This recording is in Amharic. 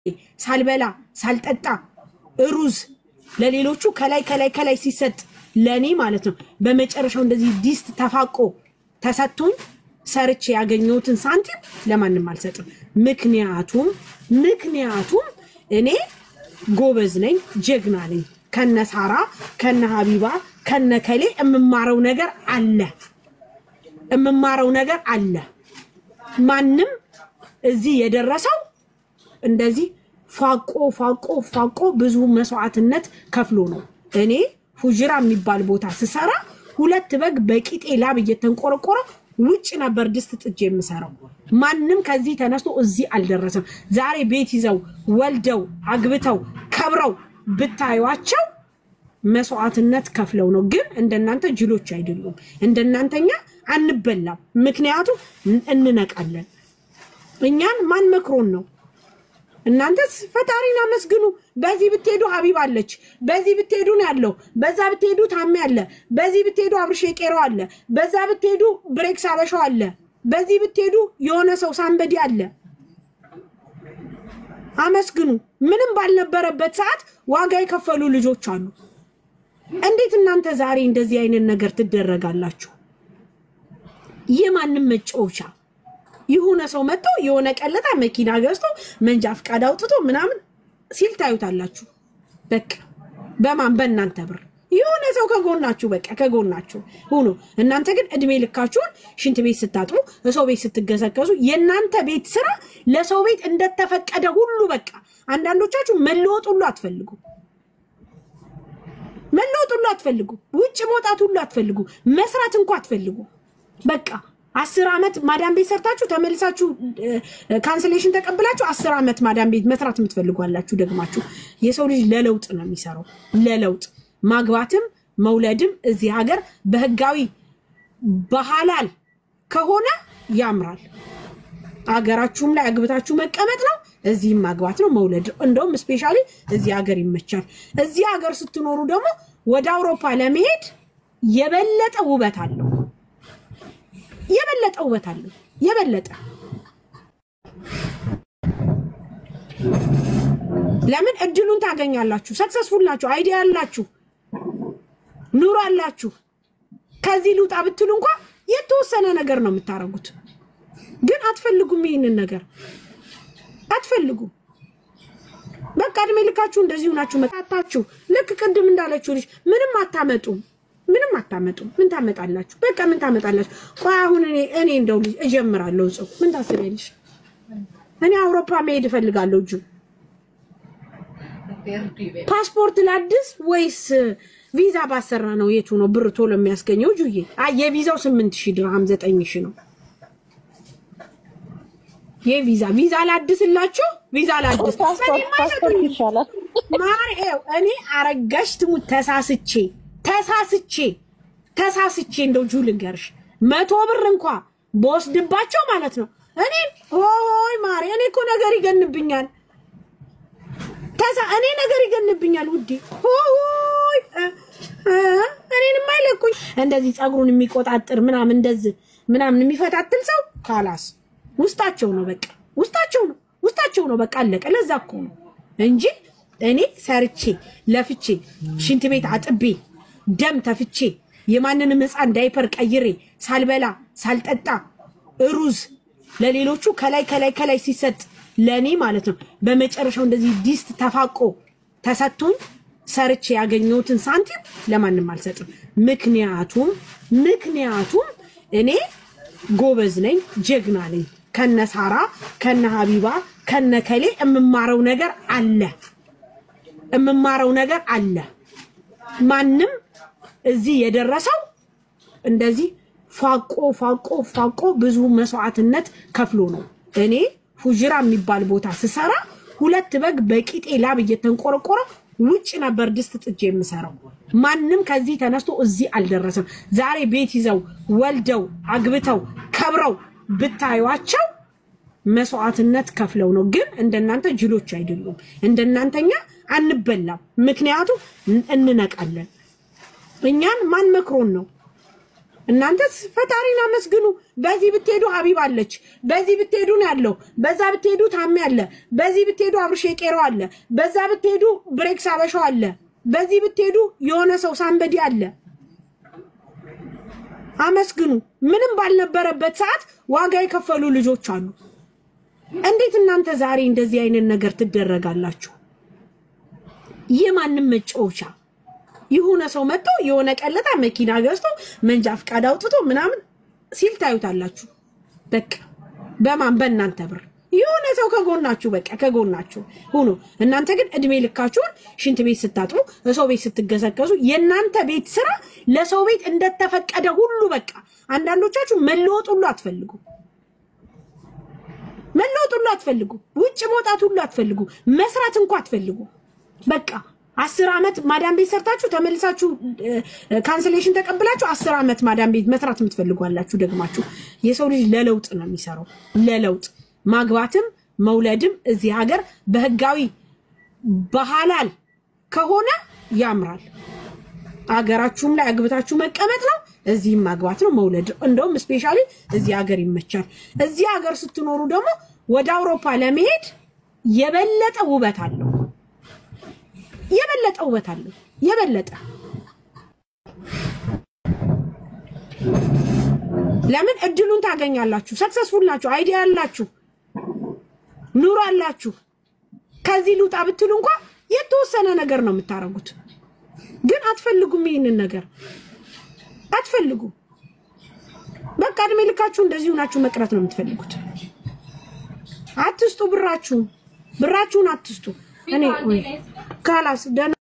ሳልበላ ሳልጠጣ ሩዝ ለሌሎቹ ከላይ ከላይ ከላይ ሲሰጥ ለእኔ ማለት ነው። በመጨረሻው እንደዚህ ዲስት ተፋቆ ተሰጥቶኝ ሰርቼ ያገኘሁትን ሳንቲም ለማንም አልሰጥም። ምክንያቱም ምክንያቱም እኔ ጎበዝ ነኝ፣ ጀግና ነኝ። ከነ ሳራ ከነ ሀቢባ ከነ ከሌ የምማረው ነገር አለ የምማረው ነገር አለ። ማንም እዚህ የደረሰው እንደዚህ ፏቆ ፏቆ ፏቆ ብዙ መስዋዕትነት ከፍሎ ነው። እኔ ፉጅራ የሚባል ቦታ ስሰራ ሁለት በግ በቂጤ ላብ እየተንቆረቆረ ውጭ ነበር ድስት ጥጄ የምሰራው። ማንም ከዚህ ተነስቶ እዚህ አልደረሰም። ዛሬ ቤት ይዘው ወልደው አግብተው ከብረው ብታዩቸው መስዋዕትነት ከፍለው ነው። ግን እንደናንተ ጅሎች አይደሉም። እንደናንተኛ አንበላም። ምክንያቱም እንነቃለን። እኛን ማን መክሮን ነው? እናንተስ ፈጣሪን አመስግኑ። በዚህ ብትሄዱ ሀቢብ አለች፣ በዚህ ብትሄዱ ነው ያለው፣ በዛ ብትሄዱ ታሜ አለ፣ በዚህ ብትሄዱ አብርሽ ቄሮ አለ፣ በዛ ብትሄዱ ብሬክስ አበሻው አለ፣ በዚህ ብትሄዱ የሆነ ሰው ሳንበዲ አለ። አመስግኑ። ምንም ባልነበረበት ሰዓት ዋጋ የከፈሉ ልጆች አሉ። እንዴት እናንተ ዛሬ እንደዚህ አይነት ነገር ትደረጋላችሁ? የማንም መጫወቻ የሆነ ሰው መጥቶ የሆነ ቀለጣ መኪና ገዝቶ መንጃ ፍቃድ አውጥቶ ምናምን ሲል ታዩታላችሁ። በቃ በማን በእናንተ ብር የሆነ ሰው ከጎናችሁ በቃ ከጎናችሁ ሆኖ እናንተ ግን እድሜ ልካችሁን ሽንት ቤት ስታጥቡ፣ ሰው ቤት ስትገሰገሱ የእናንተ ቤት ስራ ለሰው ቤት እንደተፈቀደ ሁሉ በቃ አንዳንዶቻችሁ መለወጥ ሁሉ አትፈልጉ መለወጥ ሁሉ አትፈልጉ። ውጭ መውጣት ሁሉ አትፈልጉ። መስራት እንኳ አትፈልጉ። በቃ አስር ዓመት ማዳም ቤት ሰርታችሁ ተመልሳችሁ ካንስሌሽን ተቀብላችሁ አስር ዓመት ማዳም ቤት መስራት የምትፈልጓላችሁ ደግማችሁ። የሰው ልጅ ለለውጥ ነው የሚሰራው። ለለውጥ ማግባትም መውለድም እዚህ ሀገር በህጋዊ በሐላል ከሆነ ያምራል። አገራችሁም ላይ አግብታችሁ መቀመጥ ነው። እዚህም ማግባት ነው መውለድ ነው። እንደውም ስፔሻሊ እዚህ ሀገር ይመቻል። እዚህ ሀገር ስትኖሩ ደግሞ ወደ አውሮፓ ለመሄድ የበለጠ ውበት አለው። የበለጠ ውበት አለው። የበለጠ ለምን እድሉን ታገኛላችሁ። ሰክሰስፉል ናችሁ። አይዲያ አላችሁ፣ ኑሮ አላችሁ። ከዚህ ልውጣ ብትሉ እንኳ የተወሰነ ነገር ነው የምታደርጉት፣ ግን አትፈልጉም። ይህንን ነገር አትፈልጉም። በቃ እድሜ ልካችሁ እንደዚሁ ናችሁ። መጣታችሁ ልክ ቅድም እንዳለችው ልጅ ምንም አታመጡም ምንም አታመጡም። ምን ታመጣላችሁ? በቃ ምን ታመጣላችሁ? ቆይ አሁን እኔ እኔ እንደው ልጅ እጀምራለሁ። ጽ ምን ታስቢያለሽ? እኔ አውሮፓ መሄድ እፈልጋለሁ። እጁ ፓስፖርት ላድስ ወይስ ቪዛ ባሰራ ነው? የቱ ነው ብር ቶሎ የሚያስገኘው? ጁዬ አይ የቪዛው ስምንት ሺህ ድርሃም ዘጠኝ ሺህ ነው የቪዛ ቪዛ ላድስላችሁ። ቪዛ ላድስ ፓስፖርት ይሻላል። ማርኤው እኔ አረጋሽ ትሙት ተሳስቼ ተሳስቼ ተሳስቼ እንደው ጁ ልንገርሽ መቶ ብር እንኳ በወስድባቸው ማለት ነው እኔ ሆይ ማሪ እኔ እኮ ነገር ይገንብኛል። ተሳ እኔ ነገር ይገንብኛል ውዴ ሆይ እኔን የማይለቁኝ እንደዚህ ፀጉሩን የሚቆጣጥር ምናምን እንደዚህ ምናምን የሚፈታትል ሰው ካላስ ውስጣቸው ነው በቃ ውስጣቸው ነው ውስጣቸው ነው በቃ አለቀ። ለዛ እኮ ነው እንጂ እኔ ሰርቼ ለፍቼ ሽንት ቤት አጥቤ ደም ተፍቼ የማንንም ሕፃን ዳይፐር ቀይሬ ሳልበላ ሳልጠጣ ሩዝ ለሌሎቹ ከላይ ከላይ ከላይ ሲሰጥ ለእኔ ማለት ነው። በመጨረሻው እንደዚህ ዲስት ተፋቆ ተሰጥቶኝ ሰርቼ ያገኘሁትን ሳንቲም ለማንም አልሰጥም። ምክንያቱም ምክንያቱም እኔ ጎበዝ ነኝ፣ ጀግና ነኝ። ከነ ሳራ ከነ ሀቢባ ከነ ከሌ የምማረው ነገር አለ የምማረው ነገር አለ። ማንም እዚህ የደረሰው እንደዚህ ፏቆ ፏቆ ፏቆ ብዙ መስዋዕትነት ከፍሎ ነው። እኔ ፉጅራ የሚባል ቦታ ስሰራ ሁለት በግ በቂጤ ላብ እየተንቆረቆረ ውጭ ነበር ድስት ጥጄ የምሰራው። ማንም ከዚህ ተነስቶ እዚህ አልደረሰም። ዛሬ ቤት ይዘው ወልደው አግብተው ከብረው ብታዩቸው መስዋዕትነት ከፍለው ነው። ግን እንደናንተ ጅሎች አይደሉም። እንደናንተኛ አንበላም። ምክንያቱም እንነቃለን። እኛን ማን መክሮን ነው? እናንተ ፈጣሪን አመስግኑ። በዚህ ብትሄዱ ሀቢብ አለች፣ በዚህ ብትሄዱ ነው ያለው፣ በዛ ብትሄዱ ታሜ አለ፣ በዚህ ብትሄዱ አብርሽ ቄሮ አለ፣ በዛ ብትሄዱ ብሬክስ አበሻው አለ፣ በዚህ ብትሄዱ የሆነ ሰው ሳንበዲ አለ። አመስግኑ። ምንም ባልነበረበት ሰዓት ዋጋ የከፈሉ ልጆች አሉ። እንዴት እናንተ ዛሬ እንደዚህ አይነት ነገር ትደረጋላችሁ? የማንም መጫወቻ የሆነ ሰው መጥቶ የሆነ ቀለጣ መኪና ገዝቶ መንጃ ፍቃድ አውጥቶ ምናምን ሲል ታዩታላችሁ። በቃ በማን በእናንተ ብር የሆነ ሰው ከጎናችሁ በቃ ከጎናችሁ ሁኑ። እናንተ ግን እድሜ ልካችሁን ሽንት ቤት ስታጥቡ፣ ሰው ቤት ስትገሰገሱ የእናንተ ቤት ስራ ለሰው ቤት እንደተፈቀደ ሁሉ በቃ አንዳንዶቻችሁ መለወጥ ሁሉ አትፈልጉ መለወጥ ሁሉ አትፈልጉ። ውጭ መውጣት ሁሉ አትፈልጉ። መስራት እንኳ አትፈልጉ። በቃ አስር ዓመት ማዳም ቤት ሰርታችሁ ተመልሳችሁ ካንስሌሽን ተቀብላችሁ አስር ዓመት ማዳም ቤት መስራት የምትፈልጉ አላችሁ። ደግማችሁ የሰው ልጅ ለለውጥ ነው የሚሰራው። ለለውጥ ማግባትም መውለድም እዚህ ሀገር በህጋዊ በሐላል ከሆነ ያምራል። አገራችሁም ላይ አግብታችሁ መቀመጥ ነው። እዚህም ማግባት ነው መውለድ ነው። እንደውም ስፔሻሊ እዚህ ሀገር ይመቻል። እዚህ ሀገር ስትኖሩ ደግሞ ወደ አውሮፓ ለመሄድ የበለጠ ውበት አለው። የበለጠ ውበት አለው። የበለጠ ለምን እድሉን ታገኛላችሁ። ሰክሰስፉል ናችሁ። አይዲያ አላችሁ፣ ኑሮ አላችሁ። ከዚህ ልውጣ ብትሉ እንኳ የተወሰነ ነገር ነው የምታደርጉት፣ ግን አትፈልጉም። ይህንን ነገር አትፈልጉም። በቃ እድሜ ልካችሁ እንደዚሁ ናችሁ መቅረት ነው የምትፈልጉት። አትስጡ ብራችሁን፣ ብራችሁን አትስጡ። እኔ ካላስ ደህና